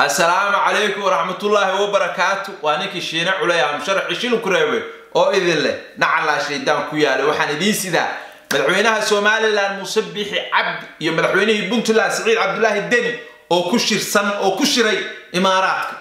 assalaamu calaykum waraxmatullaahi wabarakaatu waa ninkii shiine culey amsharaxi shilinku reebay oo idin leh nacalaa shaydaan ku yaalay waxaan idiin sidaa madaxweynaha somalilan muuse biixi cabdi iyo madaxweynihii puntland siciid cabdulaahi deni oo ku shirsan oo ku shiray imaaraadka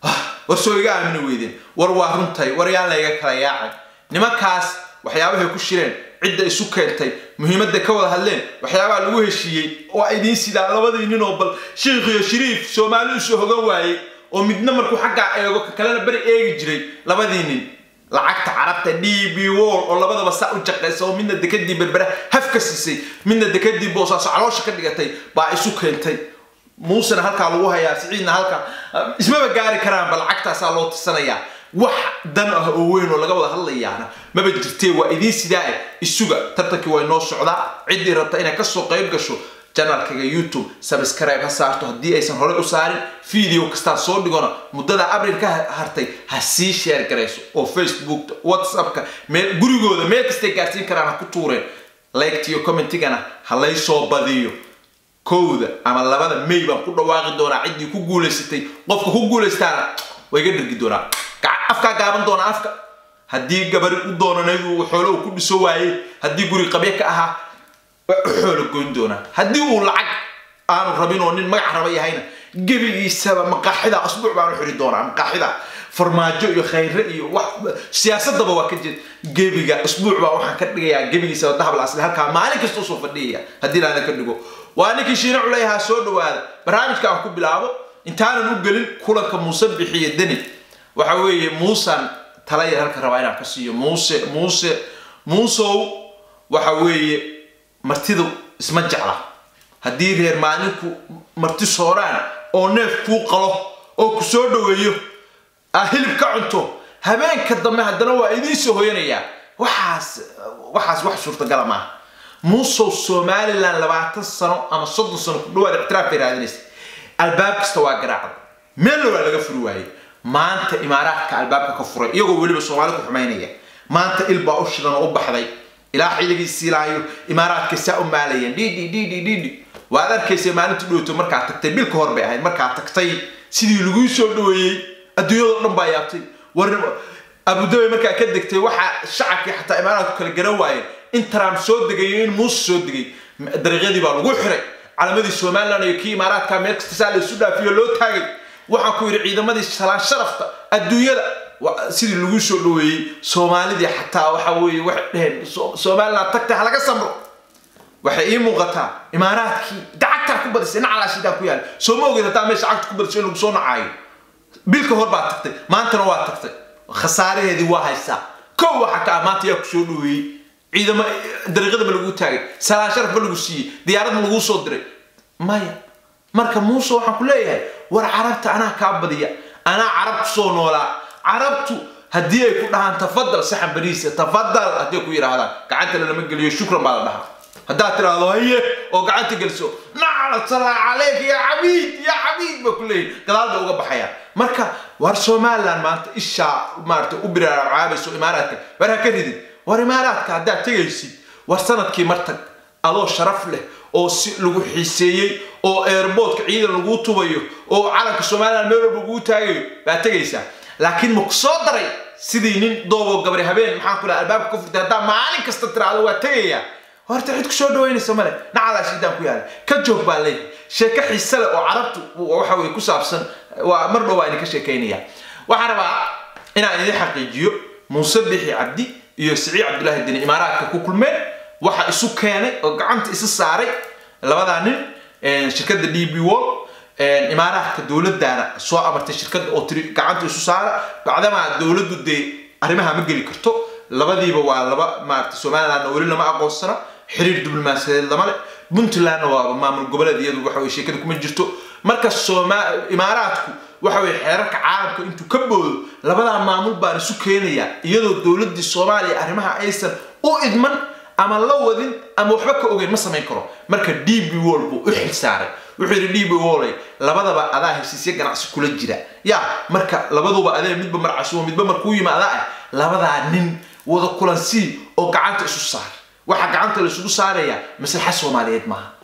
war soo iga aamini weydeen war waa runtay war yaan layga kala yaacay nimankaas waxyaabahay ku shireen cidda isu keentay muhiimadda ka wada hadleen waxyaabaha lagu heshiiyey oo idiin sidaa labadii nin oo bal shiikh iyo shariif soomaali usoo hogan waayey oo midna markuu xaggaa eego ka kalena beri eegi jiray labadii nin lacagta carabta d b wall oo labadaba saa u jaqaysa oo midna dekadii berbera haf ka siisay midna dekadii boosaaso caloosha ka dhigatay baa isu keentay muusena halkaa lagu hayaa siciidna halkaa ismaba gaari karaanba lacagtaasaa loo tirsanayaa wax dan ah oo weyn oo laga wada hadlayaana maba jirtee waa idiin sidaa isuga tartankii way noo socdaa ciddii rabta inay kasoo qayb gasho janalkaga youtube subscribe ha saarto haddii aysan horey u saarin video kastaa soo dhigona muddada abril ka hartay ha sii sheer garayso oo facebook whatsappka meel gurigooda meel kastay gaarsiin karaan ha ku tuureen liked iyo commentigana ha lay soo badiyo kowda ama labada may baan ku dhawaaqi doonaa ciddii ku guulaysatay qofka ku guulaystaana way ga dhargi doonaa afkaa gaaban doona afka haddii gabari u doonanayd uu xoolo uu ku dhiso waayey haddii guri qabye ka ahaa xoolo goyn doonaa haddii uu lacag aanu rabin oo nin magac raba yahayna gebigiisaba maqaaxida asbuuc baanu xiri doonaa maqaaxida farmaajo iyo khayre iyo wax siyaasadaba waa ka jeed gebiga asbuuc baa waxaan ka dhigayaa gebigiisaba dahab asli halkaa maalin kasta usoo fadhiyaya haddii laada ka dhigo waa ninkii shiine culeyahaa soo dhawaada barnaamijka aan ku bilaabo intaanan u gelin kulanka muuse bixiyo deni waxa weeye muusan talaya halka rabaa inaan ka siiyo muuse muuse muusow waxa weeye martidu isma jecla haddii reer maalinku marti sooraan oo neef kuu qalo oo ku soo dhaweeyo aa hilib ka cunto habeenka dambe haddana waa idiin soo hoyanayaa waxaas waxaas wax suurtagala maaha muusow somalilan labaatan sano ama soddon sano ku dhawaad ictiraaf bay raadinaysa albaab kasta waa garaacda meelna waa laga furi waayey maanta imaaraadka albaabka ka furay iyagoo weliba soomaali ku xumaynaya maanta ilbaa u shidan oo u baxday ilaa xilligii silaayo imaaraadka saa u maalayeen dhidhi dhidhi dhidhi waad arkaysa maalinta dhowto markaa tagtay bil ka hor bay ahayd markaa tagtay sidii laguu soo dhaweeyey adduunyadoo dhan baa yaabtay war abudabi markaa ka degtay waxaa shacabkii xataa imaaraadku kala garan waayeen in trump soo degayo in muuse soo degay dariiqyadii baa lagu xiray calamadii somalilan iyo kii imaaraadka meel kasta saa la isu dhaafiyo loo taagay waxaan ku yidhi ciidamadii salaan sharafta adduunyada sidii lagu soo dhaweeyey soomaalidii xataa waxa weeye waxay dheheen somaliland tagtay ha laga samro waxay ii muuqataa imaaraadkii dacagtaa ku badisay nacalaa shidaan ku yaala soo ma ogeed hataa meesha cagta ku badisay in lagu soo nacaayo bilka hor baa tagtay maantana waa tagtay khasaaraheedii waa haysaa kow waxa ka ah maanta yaa ku soo dhaweeyey ciidamo dariiqadaba lagu taagay salaan sharaf ba lagu siiyey diyaarad ma laguu soo diray maya marka muuse waxaan ku leeyahay war carabta anaa kaa badiya anaa carab kusoo noolaa carabtu haddii ay ku dhahaan tafadal saxan bariisa tafadal hadday ku yidhaahdaan gacanta lama geliyo shukran baa la dhahaa haddaad tiraahdo haye oo gacanta geliso nacla salaa caleyk ya cabiid ya cabiid ba ku leeyahy gadaal bay uga baxayaan marka war somaliland maanta ishaa maarata u biraarcaabayso imaaraadka war ha ka ridin war imaaraadka haddaad tegaysid war sanadkii martag adoo sharaf leh oo si lagu xiiseeyey oo airboodka ciidan laguu tubayo oo calanka somaliland meel walba laguu taagayo baa tegaysaa laakiin ma ku soo daray sidii nin dooboo gabari habeen maxaan ku laha albaabka ka furtay haddaa maalin kasta tiraahdo waa tegayaa horta cid ku soo dhaweynaysa male nacalaa shiidaan ku yaala ka joog baa leeyahay sheeko xiise leh oo carabtu waxa weye ku saabsan waa mar dhow waa idinka sheekaynaya waxaan rabaa inaan idin xaqiijiyo muuse bixi cabdi iyo siciid cabdulaahi deni imaaraadka ku kulmeen waxa isu keenay oo gacanta isu saaray labadaa nin shirkadda d b wall imaaraadka dowladdaana soo amartay shirkadda oo tiri gacanta isu saara bacdamaa dowladdu dee arrimaha ma geli karto labadiiba waa laba maarata somalilandna weli lama aqoonsana xiriir diblomaasiyadeed lama leh puntlandna waa maamul goboleed iyadu waxa weye sheekada kuma jirto marka imaaraadku waxa weye xeerarka caalamka intuu ka boodo labadaa maamul baan isu keenayaa iyadoo dowladdii soomaaliya arrimaha aysan u idman ama la wadin ama waxba ka ogeyn ma samayn karo marka d b wall buu u xil saaray wuxuu yidhi d b wallay labadaba adaa heshiisya ganacsi kula jira ya marka labaduba adee midba marcasumo midba markuu yimaada ah labadaa nin wada kulansii oo gacanta isu saar waxaa gacanta la isugu saarayaa maslaxa soomaaliyeed maaha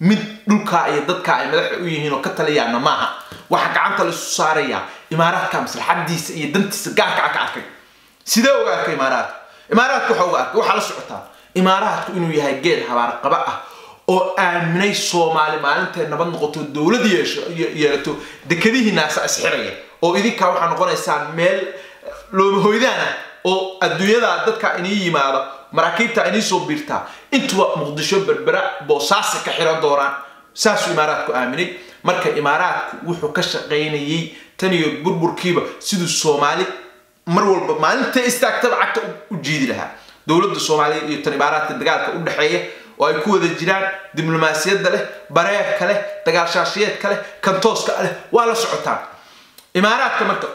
mid dhulkaa iyo dadkaa ay madaxa u yihiin oo ka taliyaana maaha waxa gacanta laisu saarayaa imaaraadka maslaxadiisa iyo dantiisa gaarka ka arkay sidee uga arkay imaaraadka imaaraadka waxa uga arkay waxaa la socotaa imaaraadku inuu yahay geed habaarqaba ah oo aaminay soomaali maalintay nabad noqoto dowlad yeesho yeelato dekadihii naasa isxiraya oo idinkaa waxaa noqonaysaan meel loomahoydaan ah oo adduunyada dadka inii yimaada maraakiibta inii soo biirtaa intuba muqdisho berbera boosaasi ka xiran doonaan saasuu imaaraadku aaminay marka imaaraadku wuxuu ka shaqaynayay tan iyo burburkiiba siduu soomaali mar walba maalintay istaagtaba cagta u jiidi lahaa dowladda soomaaliya iyo tan imaaraadka dagaalka u dhexeeya oo ay ku wada jiraan diblomaasiyadda leh bareerka leh dagaalshaashiyeedka leh kantooska leh waa la socotaan imaaraadka marka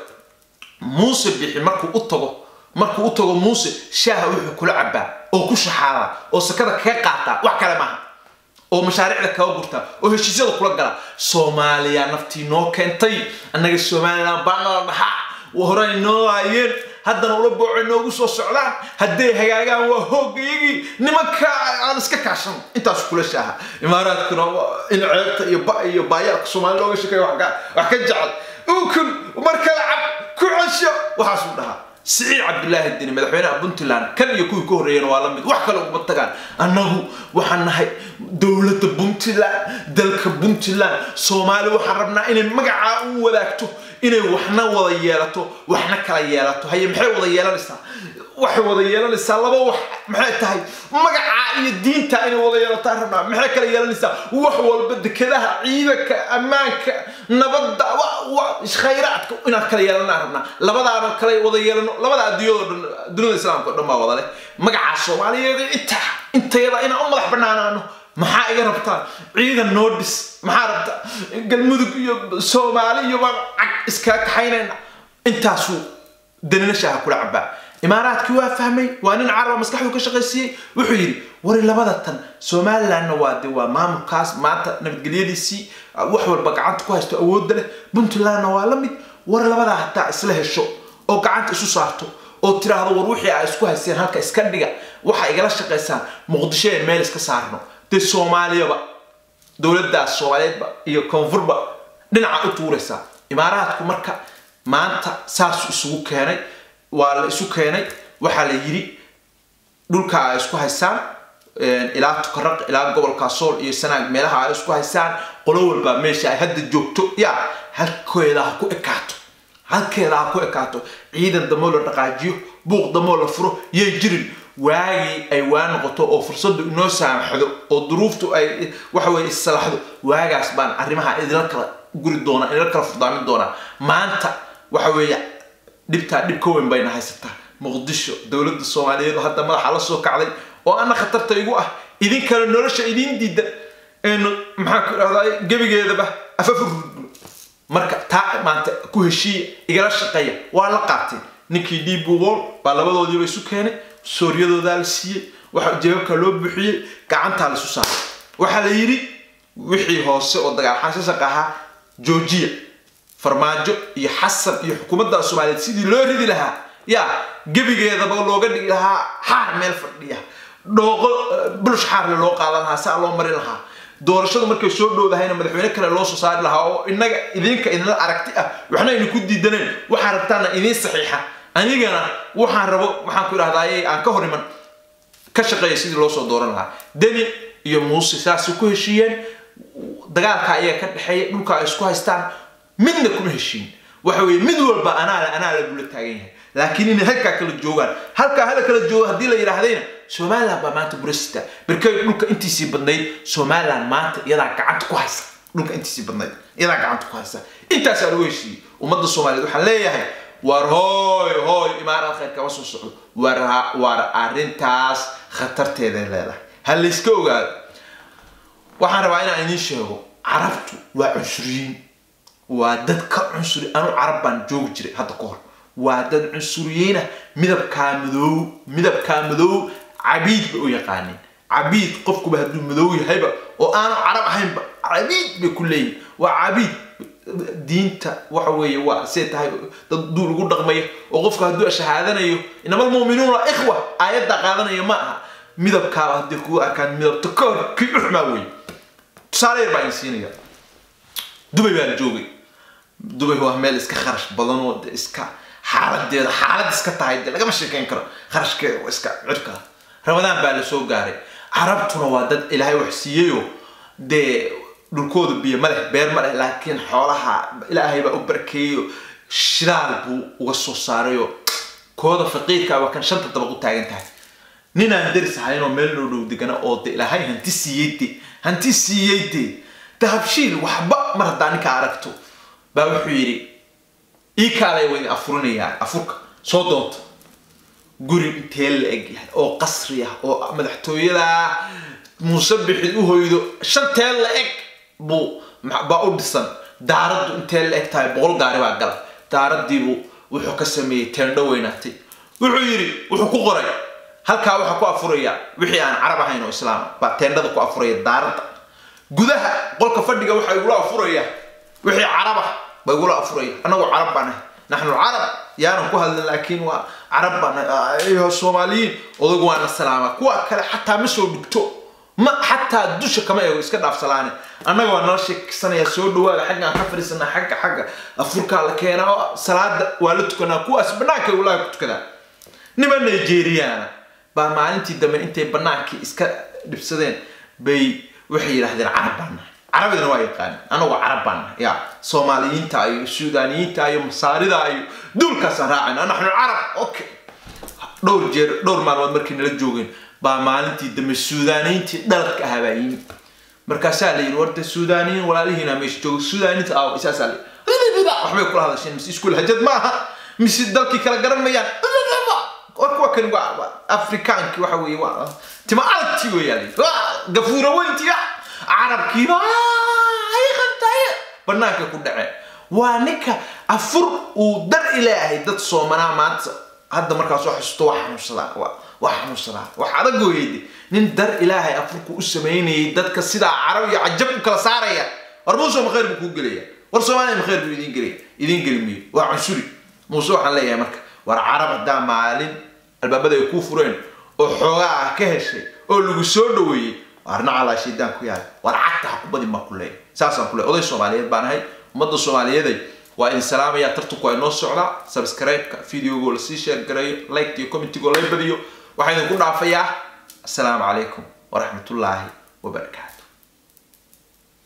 muuse bixi markuu u tago markuu u tago muuse shaaha wuxuu kula cabaa oo ku shaxaadaa oo sakada kaga qaataa wax kale maaha oo mashaariicda kaga gurtaa oo heshiisyada kula galaa soomaaliya naftii noo keentay annaga somalilan baanala dhaxaa horey noo haayeen haddana ula boocay noogu soo socdaan hadday hagaagaan waa hoogayagii nimanka aan iska kaashan intaas kula shaaha imaaraadkuna in ceebta iyo ba iyo baayaalka soomaali looga sheekeeyo wax ka jecel ukun mar kale cab ku cesho waxaasuu dhahaa siciid cabdulaahi dini madaxweynaha puntland kan iyo kuwii ka horreeyana waa la mid wax kale uguma tagaan annagu waxaan nahay dowladda puntland dalka puntland soomaali waxaan rabnaa inay magacaa u wadaagto inay waxna wada yeelato waxna kala yeelato haye maxay wada yeelanaysaa waxay wada yeelanaysaa laba wax maxay tahay magacaa iyo diinta inay wada yeelataan rabnaa maxay kala yeelanaysaa wax walba dekedaha ciidanka ammaanka nabadda khayraadka inaan kala yeelanaa rabnaa labadaana kala wada yeelano labada adduunyado dhan dunida islaamka o dhan baa wada leh magacaa soomaaliyeed inta intayada inaan u madax banaanaano maxaa iga rabtaan ciidan noo dhis maxaa rabta galmudug iyo soomaali iyo baan cag iskaga kaxaynayna intaasuu danina shaaha kula cabaa imaaraadkii waa fahmay waa nin caraba maskaxdu ka shaqaysiiyey wuxuu yidhi wari labada tan somalilandna waa de waa maamulkaas maanta nabadgelyadiisii wax walba gacanta ku haysto awoodda leh puntlandna waa la mid war labadaa hataa isla hesho oo gacanta isu saarto oo tiraahdo war wixii ay isku haysteen halka iska dhiga waxa igala shaqaysaan muqdisho ee meel iska saarno dee soomaaliyaba dowladdaas soomaaliyeedba iyo koonfurba dhinaca u tuuraysaa imaaraadku marka maanta saasuu isugu keenay waa la isu keenay waxaa la yidhi dhulka ay isku haystaan ilaa tukaraq ilaa gobolka sool iyo sanaag meelaha ay isku haystaan qolo walba meesha ay hadda joogto ya halkeeda ha ku ekaato halkeeda ha ku ekaato ciidan damoo la dhaqaajiyo buuq damoo la furo yay jirin waagii ay waa noqoto oo fursaddu inoo saamaxdo oo duruuftu ay waxaweye issalaxdo waagaas baan arrimaha idinla kala guri doonaa idinla kala furdaamin doonaa maanta waxa weeye dhibtaa dhib ka weyn bayna haysataa muqdisho dowladda soomaaliyeed oo hadda madaxa la soo kacday oo ana khatarta igu ah idinkana nolosha idiin diida maxaan ku idhahdaa gebigeedaba afafu rudbulo marka taa maanta ku heshiiya igala shaqeeya waa la qaatay ninkii dhiibuubool baa labadoodiiba isu keenay sooryadoodaa la siiyey waxa jawaabka loo buuxiyey gacantaa laisu saaray waxaa la yidhi wixii hoose oo dagaalxanshasaqa ahaa joojiya farmaajo iyo xasan iyo xukuumadda soomaaliyeed sidii loo ridi lahaa yaa gebigeedaba looga dhigi lahaa xaar meel fadhiya dhooqo bulush xaarle loo qaadan lahaa saa loo marin lahaa doorashadu markay soo dhowdahayna madaxweyne kale loo soo saari lahaa oo inaga idinka idinla aragti ah waxna aynu ku diidaneen waxaa rabtaana idiin saxiixa anigana waxaan rabo waxaan ku idhahdaaye aan ka hor iman ka shaqeeya sidii loo soo dooran lahaa deni iyo muuse saasay ku heshiiyeen dagaalka ayaga ka dhexeeya dhulka ay isku haystaan midna kuma heshiin waxa weye mid walba anaa le anaa le buu la taagan yahay laakiin inay halkaa kala joogaan halkaa hala kala joogo haddii la yidhaahdayna somaliland baa maanta burasita berkay dhulka intiisii badnayd somaliland maanta iyadaa gacanta ku haysa dhulka intiisii badnayd iyadaa gacanta ku haysa intaasaa lagu heshiiyey ummadda soomaaliyeed waxaan leeyahay war hooy hooy imaaraad khayr kama soo socdo war war arrintaas khatarteeday leedahay ha layska ogaado waxaan rabaa inaan idiin sheego carabtu waa cunsuriyiin waa dad ka cunsuri anu carab baan joogi jiray hadda ka hor waa dad cunsuriyiinah midabkaa madoow midabkaa madoow cabiid bay u yaqaaneen cabiid qofkuba hadduu madoow yahayba oo aanu carab ahaynba cabiid bay ku leeyihin waa cabiid diinta waxa weeye waa say tahay dad duul ugu dhaqmaya oo qofka hadduu shahaadanayo inama almu'minuuna ikhwa aayadda qaadanaya ma aha midabkaaba hadday kugu arkaan midabta ka hor kii u xumaa weeye tusaale yar baa idin siinaya dubay baa la joogay dubay waa meel iska kharash badan oo de iska xaaladeeda xaalad iska tahay de lagama sheekeyn karo kharashkeeda waa iska cirka ramadaan baa la soo gaaray carabtuna waa dad ilaahay wax siiyeyoo dee dhulkooda biyo ma leh beer ma leh laakiin xoolaha ilaahay baa u barakeeyo shidaal buu uga soo saarayo kooda faqiirka waa kan shanta dabaq u taagan tahay ninaan daris ahaynoo meel noo dhow degana oo de ilaahay hanti siiyey de hanti siiyey de dahabshiil waxba mar haddaa ninka aragto baa wuxuu yidhi ii kaalay waa idin afurinayaa afurka soo doonta guri intee la eg yahay oo qasri ah oo madaxtooyada muuse bixid u hoydo shantee la eg buu baa u dhisan daaraddu intee la eg tahay boqol gaari baa gala daaradiibuu wuxuu ka sameeyey teendho weynaatay wuxuu yidhi wuxuu ku qoray halkaa waxaa ku afuraya wixii aan carab ahayn oo islaam baa teendhada ku afuraya daaradda gudaha qolka fadhiga waxaa igula afuraya wixii carab ah baa igula afuraya annagoo carab baan ahay naxnu carab yaanan ku hadlin laakiin waa carab baan ahay soomaaliyiin odagu waana salaama kuwa kale xataa ma soo dhigto ma xataa dusha kama eego iska dhaafsalaane annaga waa nala sheeksanaya soo dhawaaga xaggaan ka fadhiisanaa xagga xagga afurkaa la keenaa oo salaada waa la tukanaa kuwaas banaanka walaahi ku tukadaa niman nigeriana baa maalintii dambe intay banaankii iska dhibsadeen bay waxay yidhaahdeen carab baan nahay carabidana waa yaqaan anagoo carab baan nahay ya soomaaliyiinta iyo suudaaniyiinta iyo masaarida iyo duulkaasaan raacayna naxnu carab okay dhowr jeer dhowr maalmood markii nala joogeen baa maalintii dambe suudaaniyiintii dhaladka ahaa baa yimid markaasaa la yidhi warta suudaaniyiin walaalihiina meesha jooga suudaaniyiinta aaw isaasaa la waxbay kula hadasheen mise iskuul hajad maaha mise dalkii kala garan mayaan kuwa kani waa afrikaankii waxa weeye waa tima alti weeyaan gafuura weyntiya carabkiiba ay qabtay banaanka ku dhaceen waa ninka afur uu dar ilaahay dad soomanaa maanta hadda markaas wax xusuusto waa xanuunsadaa waa xanuunsadaa wax adag weeyde nin dar ilaahay afurku u samaynayay dadka sidaa carab iyo cajab u kala saaraya war muuse ma khayr buu kuu gelaya war soomaaliya ma khayr buu idin gelaya idin geli mayo waa cunsuri muuse waxaan leeyahay marka war carab haddaa maalin albaabada ay kuu fureen oo xoogaa ah ka heshay oo lagu soo dhaweeyey waarna calaa shaydaan ku yaala war cagta ha ku badin baa ku leeyahay saasaan ku leeyahay oday soomaaliyeed baan ahay ummadda soomaaliyeeday waa idin salaamaya tartanku ay noo socdaa subscribe-ka videogoo lasii share gareeyo like iyo commentigoo la badiyo waxaan idinku dhaafayaa assalaamu calaykum waraxmatullaahi wabarakaatu